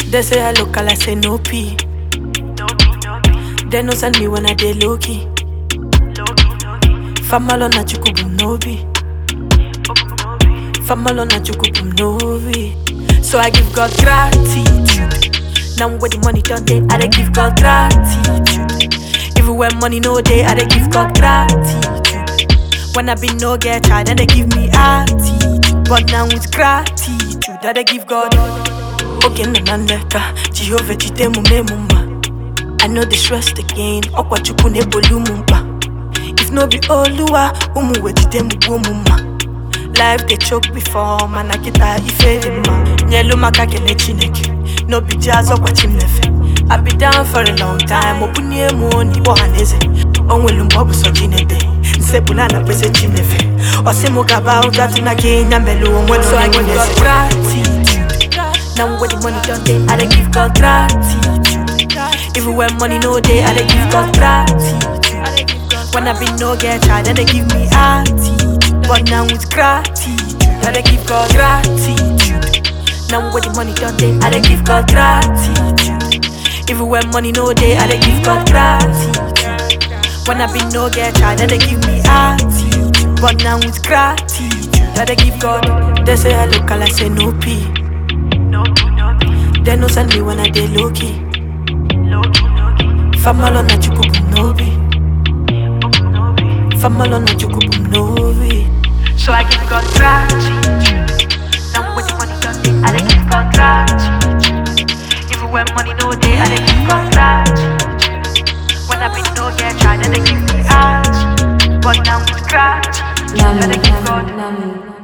They say I look, I say no P. They no send me when I dey low key. Famalo na chukubum nobi. Famalo na chukubum nobi. So I give God gratitude. Now where the money done day, I dey give God gratitude. Even when money no day, I dey give God gratitude. When I be no get child, then they give me attitude. But now with gratitude, I dey give God. Okay, na nandeka, Jehovah jitemu memuma. I know the stress again, okwa chukwu nebolu mumpa. If no be Oluwa, umu wejitemu muma. Life they choke before, man akita ife dị mma. Nyelu maka kele Chineke, no be jazz ọkwa chimnefe. I be down for a long time, opunye mu n'igbo haneze. O nwelu mgbe ọ bụ sọ Chineke, nsepụla na pese Chinefe. Ọ sị mụ gaba ụga tụ na Kenya melu onwe So I give God gratitude. Now where the money done day, I dey give God gratitude. Even when money no day, I dey give God gratitude. When I be no get child, then they give me attitude. But now with gratitude, I dey give God gratitude. Now where the money done day, I dey give God gratitude. Even when money no day, I dey give God gratitude. When I be no get child, then they give me attitude. But now with gratitude, I dey give God. They say I look, I say no P. They no send me when I dey low key. Famalo na chukubum nobi. Famalo na chukubum nobi. So I give God gratitude. Now when the money done day, I dey give God gratitude. Even when money no day, I dey give God gratitude. When I be no get tried, then they give me attitude. But now with gratitude, I dey give God. Nami.